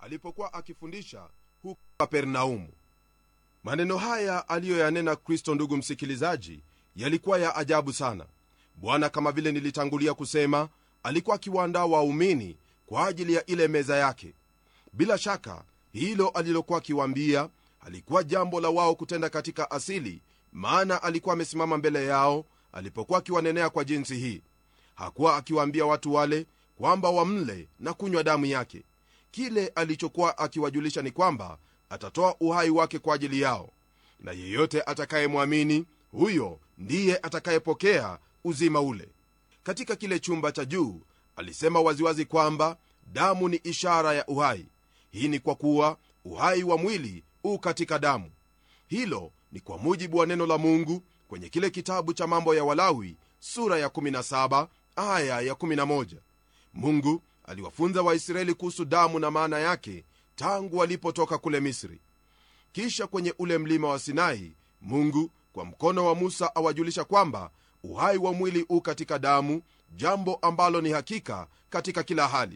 alipokuwa akifundisha huko kapernaumu maneno haya aliyoyanena kristo ndugu msikilizaji yalikuwa ya ajabu sana bwana kama vile nilitangulia kusema alikuwa akiwaandaa waumini kwa ajili ya ile meza yake bila shaka hilo alilokuwa akiwaambia alikuwa jambo la wao kutenda katika asili maana alikuwa amesimama mbele yao alipokuwa akiwanenea kwa jinsi hii hakuwa akiwaambia watu wale kwamba wamle na kunywa damu yake kile alichokuwa akiwajulisha ni kwamba atatoa uhai wake kwa ajili yao na yeyote atakayemwamini huyo ndiye atakayepokea uzima ule katika kile chumba cha juu alisema waziwazi kwamba damu ni ishara ya uhai hii ni kwa kuwa uhai wa mwili u katika damu hilo ni kwa mujibu wa neno la mungu kwenye kile kitabu cha mambo ya walawi sura ya 17 aya ya 11 mungu aliwafunza waisraeli kuhusu damu na maana yake tangu walipotoka kule misri kisha kwenye ule mlima wa sinai mungu kwa mkono wa musa awajulisha kwamba uhai wa mwili u katika damu jambo ambalo ni hakika katika kila hali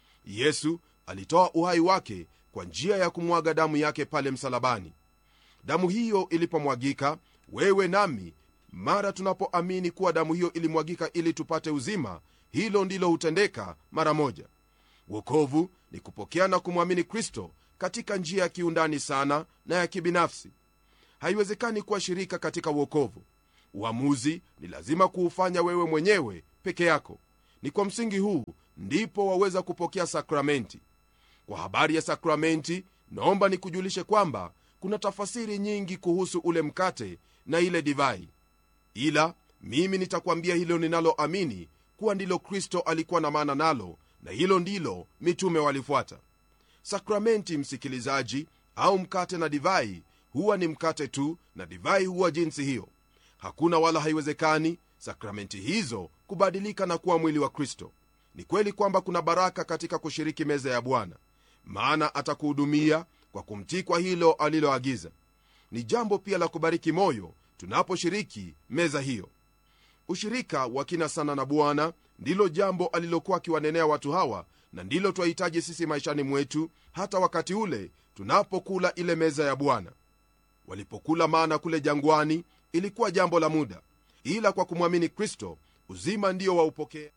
yesu alitoa uhai wake kwa njia ya kumwaga damu yake pale msalabani damu hiyo ilipomwagika wewe nami mara tunapoamini kuwa damu hiyo ilimwagika ili tupate uzima hilo ndilo hutendeka mara moja wokovu ni kupokea na kumwamini kristo katika njia ya kiundani sana na ya kibinafsi haiwezekani kuwa shirika katika uokovu uamuzi ni lazima kuufanya wewe mwenyewe peke yako ni kwa msingi huu ndipo waweza kupokea sakramenti kwa habari ya sakramenti naomba nikujulishe kwamba kuna tafasiri nyingi kuhusu ule mkate na ile divai ila mimi nitakwambia hilo ninaloamini kuwa ndilo kristo alikuwa na maana nalo na hilo ndilo mitume walifuata sakramenti msikilizaji au mkate na divai huwa ni mkate tu na divai huwa jinsi hiyo hakuna wala haiwezekani sakramenti hizo kubadilika na kuwa mwili wa kristo ni kweli kwamba kuna baraka katika kushiriki meza ya bwana maana atakuhudumia kwa kumtii kwa hilo aliloagiza ni jambo pia la kubariki moyo tunaposhiriki meza hiyo ushirika wa kina sana na bwana ndilo jambo alilokuwa akiwanenea watu hawa na ndilo twahitaji sisi maishani mwetu hata wakati ule tunapokula ile meza ya bwana walipokula mana kule jangwani ilikuwa jambo la muda ila kwa kumwamini kristo uzima ndio waupokea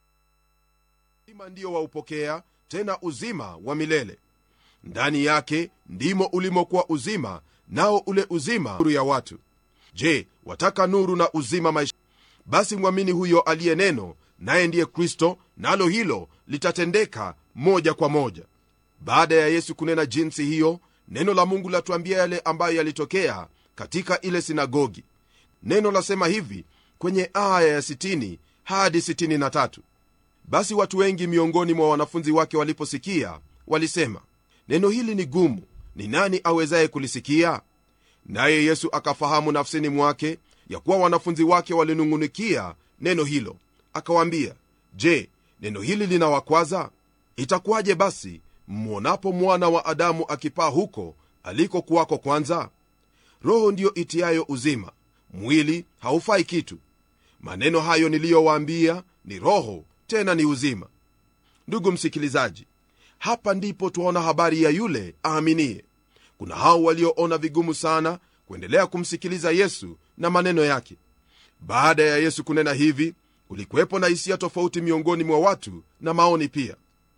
uzima ndio waupokea tena uzima wa milele ndani yake ndimo ulimokuwa uzima nao ule uzima nuru ya watu je wataka nuru na uzima maisha basi mwamini huyo aliye neno naye ndiye kristo nalo hilo litatendeka moja kwa moja baada ya yesu kunena jinsi hiyo neno la mungu latuambia yale ambayo yalitokea katika ile sinagogi neno lasema hivi kwenye aya ya 60 hadi 63 basi watu wengi miongoni mwa wanafunzi wake waliposikia walisema neno hili ni gumu ni nani awezaye kulisikia naye yesu akafahamu nafsini mwake ya kuwa wanafunzi wake walinung'unikia neno hilo akawaambia je neno hili linawakwaza itakuwaje basi mwonapo mwana wa adamu akipaa huko alikokuwako kwanza roho ndiyo itiayo uzima mwili haufai kitu maneno hayo niliyowaambia ni roho tena ni uzima ndugu msikilizaji hapa ndipo twaona habari ya yule aaminie kuna hao walioona vigumu sana kuendelea kumsikiliza yesu na maneno yake baada ya yesu kunena hivi kulikuwepo na hisia tofauti miongoni mwa watu na maoni pia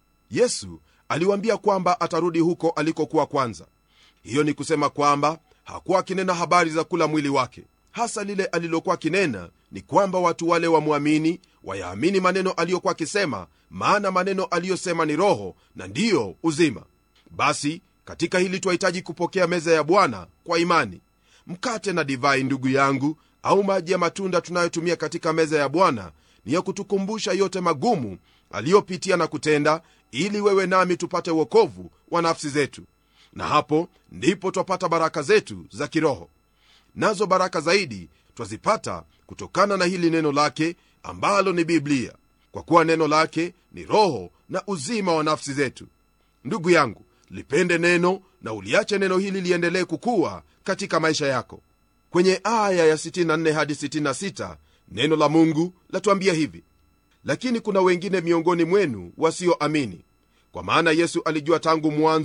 yesu aliwaambia kwamba atarudi huko alikokuwa kwanza hiyo ni kusema kwamba hakuwa akinena habari za kula mwili wake hasa lile alilokuwa akinena ni kwamba watu wale wamwamini wayaamini maneno aliyokuwa akisema maana maneno aliyosema ni roho na ndiyo uzima basi katika hili twahitaji kupokea meza ya bwana kwa imani mkate na divai ndugu yangu au maji ya matunda tunayotumia katika meza ya bwana ni ya kutukumbusha yote magumu aliyopitia na kutenda ili wewe nami tupate uokovu wa nafsi zetu na hapo ndipo twapata baraka zetu za kiroho nazo baraka zaidi twazipata kutokana na hili neno lake ambalo ni biblia kwa kuwa neno lake ni roho na uzima wa nafsi zetu ndugu yangu lipende neno na uliache neno hili liendelee kukuwa katika maisha yako kwenye aya ya 64 hadi 66 neno la mungu latuambia hivi lakini kuna wengine miongoni mwenu wasioamini kwa maana yesu alijua tangu mwanzo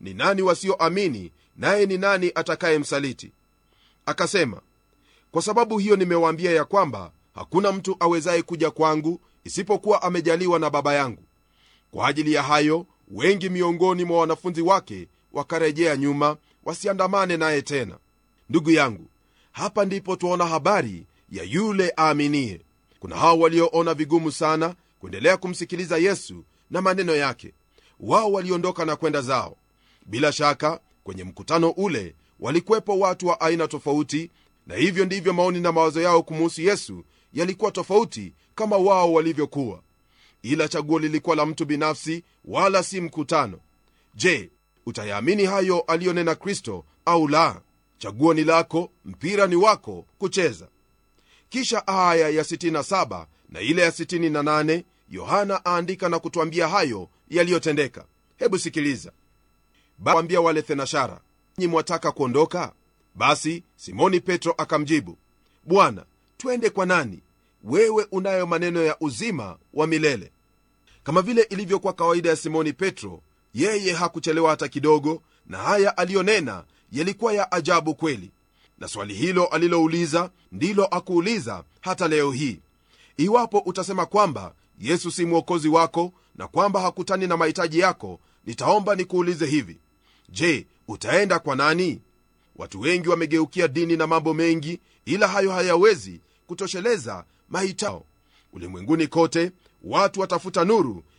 ni nani wasioamini naye ni nani atakayemsaliti akasema kwa sababu hiyo nimewaambia ya kwamba hakuna mtu awezaye kuja kwangu isipokuwa amejaliwa na baba yangu kwa ajili ya hayo wengi miongoni mwa wanafunzi wake wakarejea nyuma wasiandamane naye tena ndugu yangu hapa ndipo twaona habari ya yule aaminie kuna hao walioona vigumu sana kuendelea kumsikiliza yesu na maneno yake wao waliondoka na kwenda zao bila shaka kwenye mkutano ule walikuwepo watu wa aina tofauti na hivyo ndivyo maoni na mawazo yao kumuhusu yesu yalikuwa tofauti kama wao walivyokuwa ila chaguo lilikuwa la mtu binafsi wala si mkutano je utayaamini hayo aliyonena kristo au la chaguo ni lako mpira ni wako kucheza kisha aya ya 67 na ile ya 68 yohana aandika na kutwambia hayo yaliyotendeka hebu sikiliza wambia wale thenashara nyi mwataka kuondoka basi simoni petro akamjibu bwana twende kwa nani wewe unayo maneno ya uzima wa milele kama vile ilivyokuwa kawaida ya simoni petro yeye hakuchelewa hata kidogo na haya aliyonena yalikuwa ya ajabu kweli na swali hilo alilouliza ndilo akuuliza hata leo hii iwapo utasema kwamba yesu si mwokozi wako na kwamba hakutani na mahitaji yako nitaomba nikuulize hivi je utaenda kwa nani watu wengi wamegeukia dini na mambo mengi ila hayo hayawezi kutosheleza mahitao ulimwenguni kote watu watafuta nuru